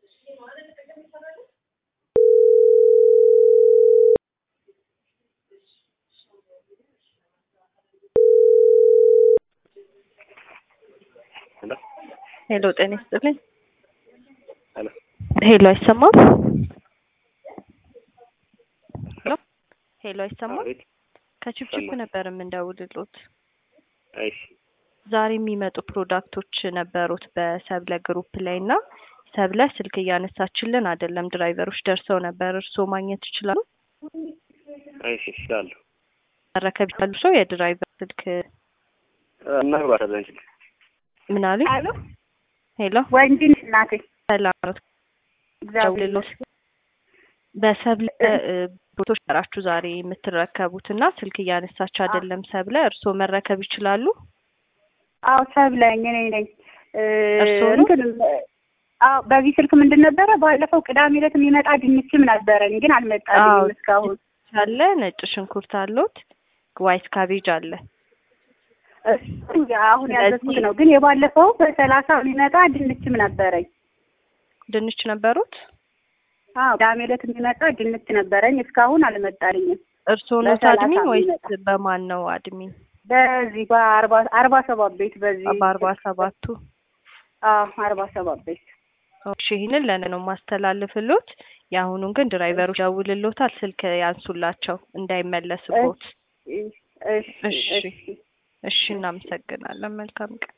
ሄሎ ጤና ይስጥልኝ። ሄሎ ሄሎ አይሰማም? ሄሎ ሄሎ አይሰማም? አቤት። ከችፕችፕ ይሰማል። ነበር የምንደውልሎት። እሺ ዛሬ የሚመጡ ፕሮዳክቶች ነበሩት በሰብለ ግሩፕ ላይ እና ሰብለ ስልክ እያነሳችልን አይደለም። ድራይቨሮች ደርሰው ነበር። እርስዎ ማግኘት ይችላሉ? እሺ እችላለሁ። መረከብ ይችላሉ? ሰው የድራይቨር ስልክ እናግባታለን እንችል ምን አሉኝ? አሎ ሄሎ ወንድ ነሽ እናቴ? ሰላም ነው እግዚአብሔር ደውልሎት በሰብለ እ፣ ቦቶች ራችሁ ዛሬ የምትረከቡት እና ስልክ እያነሳች አይደለም ሰብለ። እርስዎ መረከብ ይችላሉ? አዎ ሰብለኝ እኔ ነኝ። እ፣ እርስዎ ነው? እንትን አዎ በዚህ ስልክ ምንድን ነበረ ባለፈው ቅዳሜ ዕለት የሚመጣ ድንችም ነበረኝ ግን አዎ። አልመጣልኝም እስካሁን። አለ ነጭ ሽንኩርት አለዎት? ዋይት ካቤጅ አለ። እሱ አሁን ያዘዝኩት ነው ግን የባለፈው በሰላሳ የሚመጣ ድንችም ነበረኝ። ድንች ነበሩት? አዎ ቅዳሜ ዕለት የሚመጣ ድንች ነበረኝ እስካሁን አልመጣልኝም። እርስዎ ነው በሰላሳ አድሚን ወይስ የሚመጣ። በማን ነው አድሚን? በዚህ በአርባ አርባ ሰባት ቤት በዚህ በአርባ ሰባቱ አዎ አርባ ሰባት ቤት እሺ ይህንን ለእኔ ነው ማስተላልፍሎት። የአሁኑን ግን ድራይቨሮች ደውልሎታል። ስልክ ያንሱላቸው እንዳይመለስቦት። እሺ እሺ። እሺ እሺ እናመሰግናለን። መልካም ቀን